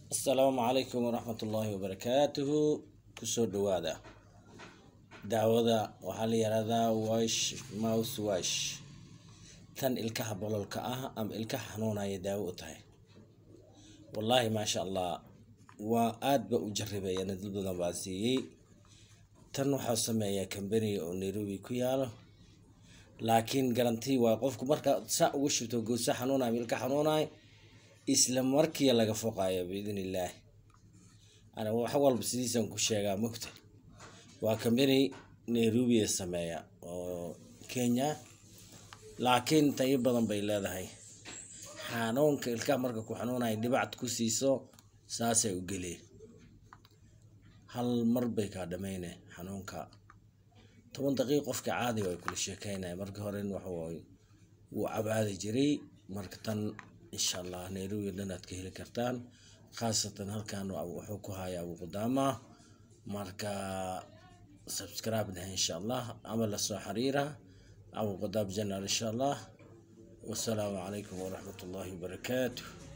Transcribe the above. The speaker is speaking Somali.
asalaamu calaykum waraxmat ullaahi wabarakaatuhu kusoo dhawaada daawada waxaa la yihahdaa wash mouse wash tan ilkaha bololka ah ama ilkaha xanuunaya daawo u tahay wallaahi maasha allah waa aad ba u jaribeeyana dad badan baa siiyey tan waxaa sameeyaa kambaniga oo nairobi ku yaalo laakiin garantii waa qofku markaa saa ugu shubto goosa xanuunaya ilka xanuunaya isla markii laga foqayo biidn illaahi ana wax walba sidiisan ku sheegaa mogta waa kambani nairobi sameeya oo kenya laakiin tayo badan bay leedahay xanuunka ilkaha marka ku xanuunaya dhibacd ku siiso saasay u geleen hal mar bay kaa dhameyne xanuunka toban daqiiq qofka caadi way kula sheekeynaya marka hore waxawaaye wuu cabaadi jiray marka tan insha allah nairobi dhan aad ka heli kartaan khaasatan halkan wuxuu ku haya abu qudaama marka subscribe dheh insha allah ama lasoo xiriira abu qudaam janal insha allah wasalaamu calaykum waraxmat ullaahi wabarakaatuh